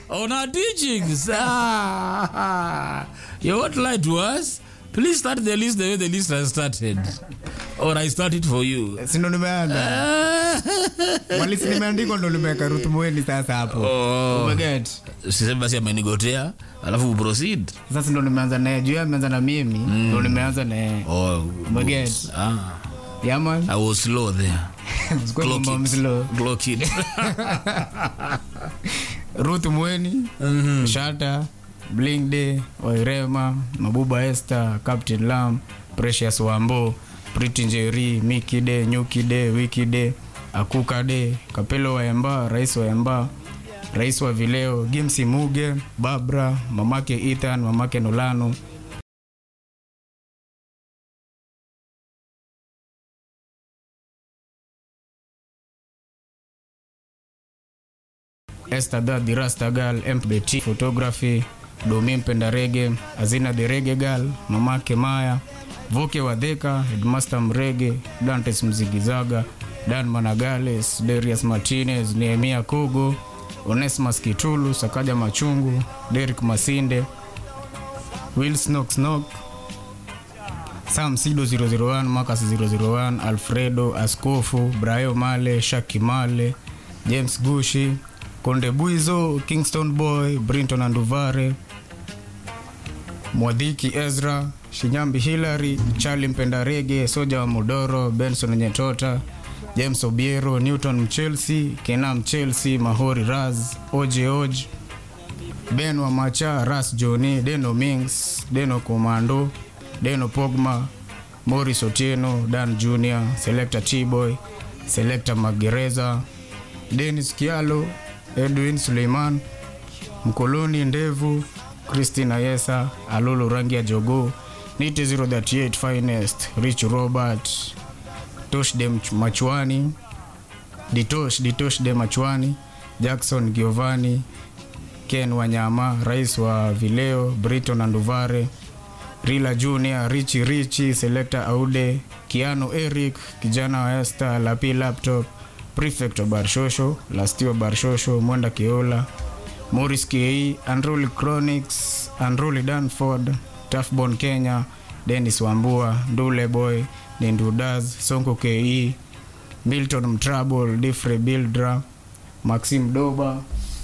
on our teachings. Ah, you won't lie to us. Please start the list the way the list has started. Or I start it for you. sindo nimeanza Ah. malisi nimeandikwa ndo nimeweka Ruth Mueni sasa hapo Oh. umeget Sisemi basi amenigotea, alafu proceed. sasa ndo nimeanza naye juu yeye ameanza na mimi ndo nimeanza naye Oh, Umeget. ah, yaman I was slow there. Clock it. mslo Clock it. Ruth Mweni Shata Bling Day Wairema Mabuba Esther Captain Lam Precious Wambo Pretty Njeri Miki Day Nyuki Day Wiki Day Akuka Day Kapelo Waemba Rais Waemba Rais wa Vileo Gimsi Muge Babra Mamake Ethan Mamake Nolano Esther Da the Rasta Girl MBT Photography Domi Mpenda Rege Azina the Rege Girl Mamake Maya Voke Wadheka Headmaster Mrege Dantes Mzigizaga Dan Managales Darius Martinez Nehemia Kogo Onesmus Kitulu Sakaja Machungu Derek Masinde Will Snock Snock Sam Sido 001 Marcus 001 Alfredo Askofu Brayo Male Shaki Male James Gushi Konde Buizo Kingston Boy Brinton Anduvare Mwadhiki Ezra Shinyambi Hillary Charlie Mpenda Rege Soja wa Modoro Benson Nyetota James Obiero Newton Mchelsea Kenam Chelsea Mahori Raz Oje Oj Ben wa Macha Ras Joni Deno Mings Deno Komando Deno Pogma Morris Otieno Dan Junior Selector T-Boy Selector Magereza Dennis Kialo Edwin Suleiman Mkoloni Ndevu Christina Yesa Alolo Rangi ya Jogo Nite 038 Finest Rich Robert Tosh de Machwani Ditosh Ditosh de Machwani Jackson Giovanni Ken Wanyama Rais wa Vileo Briton Anduvare Rila Junior Richi Richi Selector Aude Kiano Eric kijana wa Esther Lapi Laptop Prefect wa Barshosho Lastio Barshosho Mwenda Kiola Morris Ke Unruly Chronics Unruly Danford Tafbon Kenya Dennis Wambua Ndule Boy Nindudaz Sonko Ke Milton Mtrable Difre Bildra Maxim Doba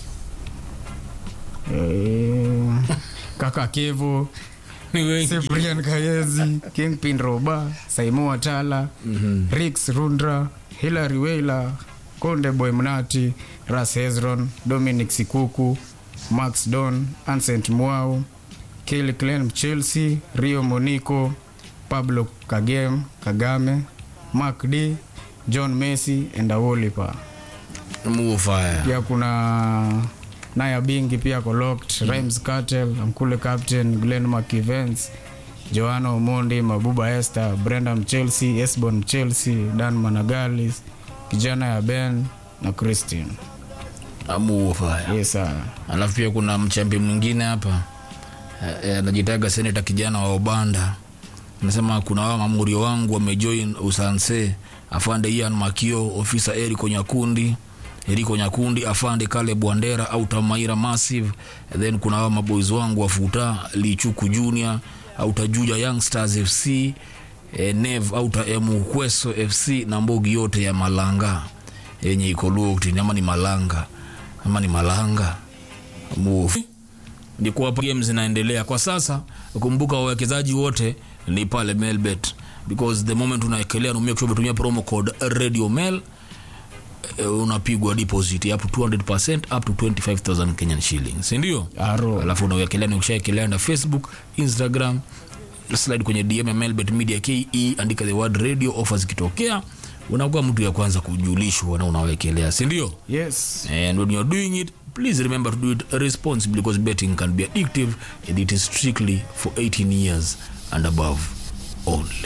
eh, Kaka Kevo Ni wengi. Cyprian Kayezi, Kingpin Roba, Saimo Watala, Rix Rundra, Hilary Weyla, Konde Boy Mnati, Ras Hezron, Dominic Sikuku, Max Don, Ancent Mwau, Kelly Clem Chelsea, Rio Monico, Pablo Kagem, Kagame, Mark D, John Messi and Awolipa. Move fire. Pia kuna Naya Bingi pia ko locked, Rhymes Cartel, Amkule Captain, Glenn McEvans, Joanna Omondi, Mabuba Esther, Brenda Mchelsea, Esbon Mchelsea, Dan Managalis, kijana ya Ben na Christine. Move fire. Yes sir. alafu pia kuna mchambi mwingine hapa eh, eh, anajitaga seneta kijana wa obanda anasema kuna wao mamurio wangu wamejoin usanse afande ian makio ofisa eriko nyakundi eriko nyakundi afande kale bwandera au tamaira massive then kuna wao maboys wangu wafuta lichuku junior au tajuja youngsters fc eh, nev au mukweso fc na mbogi yote ya malanga yenye iko Luokti, ama ni malanga ama ni malanga Move. ni kuwa games zinaendelea kwa sasa kumbuka wawekezaji wote ni pale melbet because the moment unaekelea numia kushoto tumia promo code radio mail eh, unapigwa deposit up to 200% up to 25000 kenyan shillings si ndio Aro. alafu unawekelea ni ukishaekelea na facebook instagram slide kwenye dm ya melbet media ke andika the word radio offers ikitokea unakuwa mtu ya kwanza kujulishwa na unawekelea si ndio Yes. and when you're doing it please remember to do it responsibly because betting can be addictive and it is strictly for 18 years and above only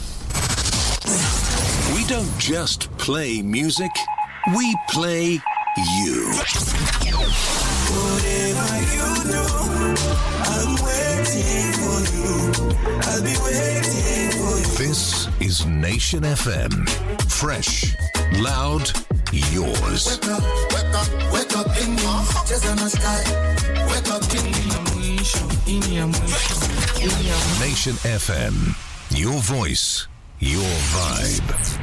We don't just play music, we play you. This is Nation FM. Fresh, loud, yours. Wake up, wake up in your heart. Cheza na Nation FM. Your voice, your vibe.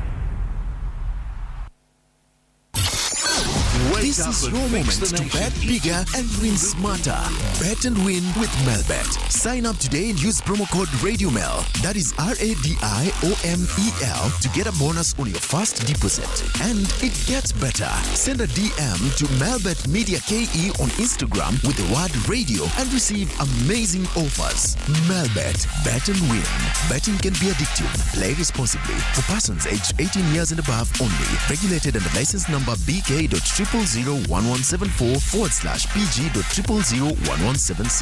This is your moment to bet bigger and win smarter. Bet and win with Melbet. Sign up today and use promo code RadioMel. That is R A D I O M E L to get a bonus on your first deposit. And it gets better. Send a DM to Melbet Media KE on Instagram with the word radio and receive amazing offers. Melbet. Bet and win. Betting can be addictive. Play responsibly. For persons aged 18 years and above only. Regulated under license number BK.0001174 forward slash PG.0001176.